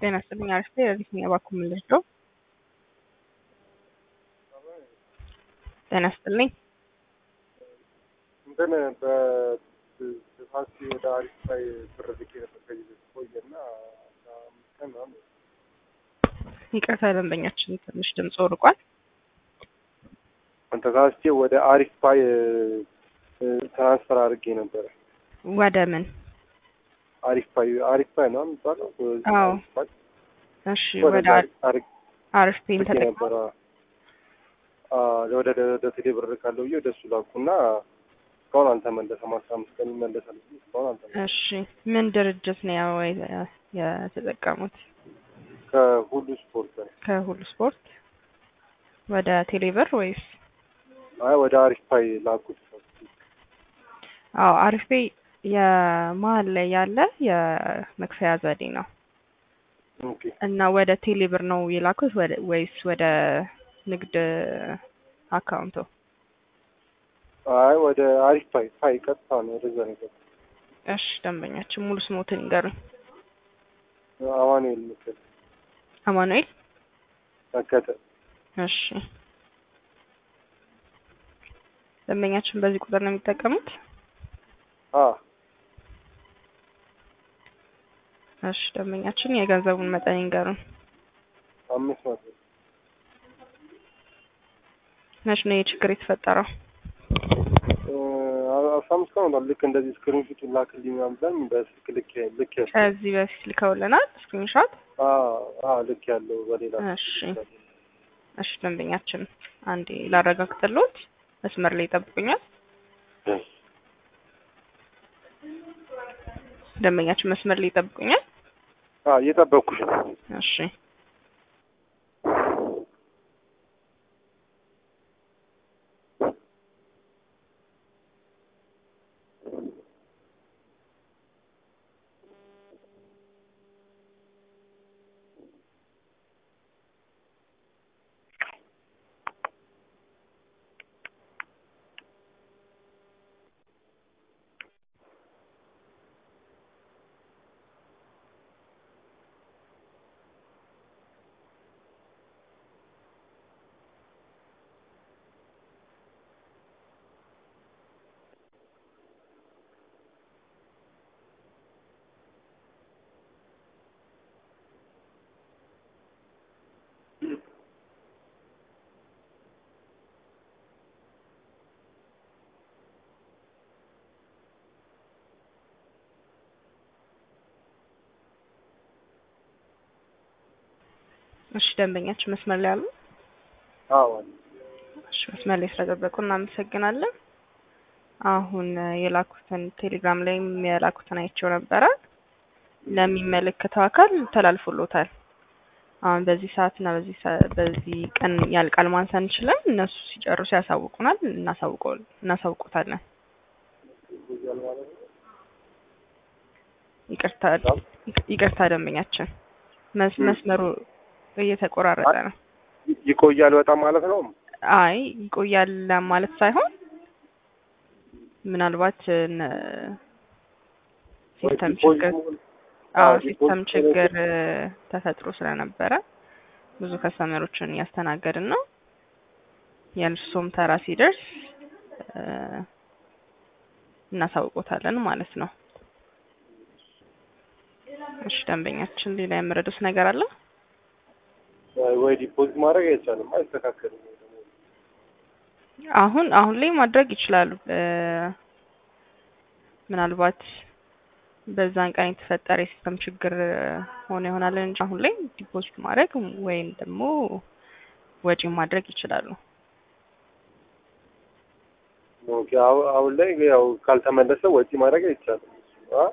ጤና ይስጥልኝ አሪፍ ነኝ። ለዚህ ነው እባክዎ የምንረዳው? ጤና ይስጥልኝ። እንትን በፋሲ ወደ አሪፍ ላይ ብር ልኬ ነበር ከዚህ በፊት ቆየና አስራ አምስት ቀን ምናምን ይቅርታ ደንበኛችን ትንሽ ድምፅ ርቋል። ተሳስቼ ወደ አሪፍ ፓይ ትራንስፈር አድርጌ ነበረ። ወደ ምን? አሪፍ ፓይ አሪፍ ፓይ ነው የሚባለው። አዎ። አሪፍ ፓይ እሺ ወደ ወደ አሪፍ አድርጌ አሪፍ ፔን ተጠቅመው ነበረ። ወደ ወደ ቴሌ ብር ካለው ብዬ ወደሱ ላኩና እስካሁን አልተመለሰም። አስራ አምስት ቀን ይመለሳል ብዬ እስካሁን አልተመለሰም። እሺ ምን ድርጅት ነው ያው የ- የተጠቀሙት? ከሁሉ ስፖርት ነው። ከሁሉ ስፖርት ወደ ቴሌብር ወይስ? አይ ወደ አሪፍ ፓይ ላኩት። አዎ አሪፍ ፔይ የመሀል ላይ ያለ የመክፈያ ዘዴ ነው ኦኬ እና ወደ ቴሌብር ነው የላኩት ወደ ወይስ ወደ ንግድ አካውንቶ? አይ ወደ አሪፍ ፓይ ፓይ ቀጥታ ነው ወደዛ ነው የገባው። እሺ ደንበኛችን ሙሉ ስሞትን ይንገሩኝ። አማኑኤል ምክር አማኑኤል መከተ እሺ ደንበኛችን በዚህ ቁጥር ነው የሚጠቀሙት? አ እሺ ደንበኛችን የገንዘቡን መጠን ይንገሩን። አምስት መቶ መች ነው ይህ ችግር የተፈጠረው? እ አስራ አምስት ቀን ሆኗል። ልክ እንደዚህ ስክሪንሹት ላክልኝ ምናምን ብላኝ በስልክ ልክ ልክ ያለው ከዚህ በፊት ልከውልናል ስክሪንሾት። አ አ ልክ ያለው በሌላ እሺ እሺ ደንበኛችን አንዴ ላረጋግጥልዎት፣ መስመር ላይ ይጠብቁኛል። ደንበኛችን መስመር ላይ ይጠብቁኛል። አ እየጠበቅኩሽ ነው። እሺ እሺ ደንበኛችን መስመር ላይ አሉ? አዎ እሺ መስመር ላይ ስለጠበቁ እናመሰግናለን። አሁን የላኩትን ቴሌግራም ላይም የላኩትን አይቼው ነበረ። ለሚመለከተው አካል ተላልፎሎታል። አሁን በዚህ ሰዓት እና በዚህ ሰ- በዚህ ቀን ያልቃል ማለት አንችልም። እነሱ ሲጨርሱ ያሳውቁናል፣ እናሳውቀው እናሳውቆታለን። ይቆያል ማለት ነው። ይቅርታ ይቅርታ ደንበኛችን መስ- መስመሩ እየተቆራረጠ ነው። ይ- ይቆያል በጣም ማለት ነው። አይ ይቆያል ማለት ሳይሆን ምናልባት ነ- ሲስተም ዲፖዚት ችግር መሆን- አዎ አዎ፣ ሲስተም ዲፖዚት ችግር እ፣ ተፈጥሮ ስለነበረ ብዙ ከስተመሮችን እያስተናገድን ነው። የእርሶም ተራ ሲደርስ እ፣ እናሳውቆታለን ማለት ነው። እሺ ደንበኛችን ሌላ የምረዱት ነገር አለ? ወይ- ወይ ዲፖዚት ማድረግ አይቻልም፣ አይስተካከልም። ወይ ደግሞ አሁን አሁን ላይ ማድረግ ይችላሉ። እ፣ ምናልባት በዛን ቀን የተፈጠረ የሲስተም ችግር እ፣ ሆኖ ይሆናል እንጂ አሁን ላይ ዲፖዚት ማድረግ ወይም ደግሞ ወጪ ማድረግ ይችላሉ። ኦኬ፣ አሁ- አሁን ላይ ያው ካልተመለሰ ወጪ ማድረግ አይቻልም። አ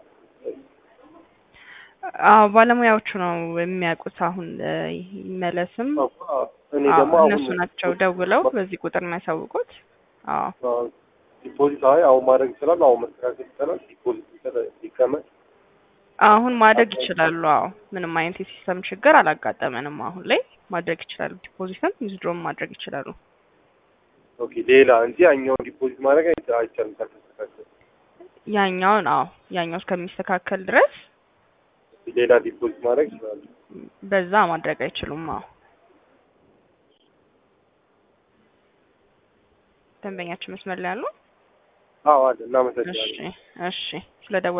አዎ ባለሙያዎቹ ነው የሚያውቁት። አሁን እ፣ ይመለስም እኔ አዎ ደግሞ አሁን እነሱ ናቸው ደውለው በዚህ ቁጥር የሚያሳውቁት። አዎ አዎ፣ ዲፖዚት አይ አሁን ማድረግ ይችላል። አሁን መስተካከል ይቻላል። ዲፖዚት ይቻላል- ይቀመጥ አሁን ማድረግ ይችላሉ። አዎ ምንም አይነት የሲስተም ችግር አላጋጠመንም። አሁን ላይ ማድረግ ይችላሉ። ዲፖዚትም ዊዝድሮም ማድረግ ይችላሉ። ኦኬ፣ ሌላ እንጂ ያኛውን ዲፖዚት ማድረግ አይቻ- አይቻልም ካልተስተካከለ። ያኛውን አዎ ያኛው እስከሚስተካከል ድረስ ሌላ ዲፖዚት ማድረግ ይችላሉ። በዛ ማድረግ አይችሉም። አዎ ደንበኛችን መስመር ላይ አሉ። አዎ አለ። እናመሰግናለን። እሺ እሺ ስለደወሉ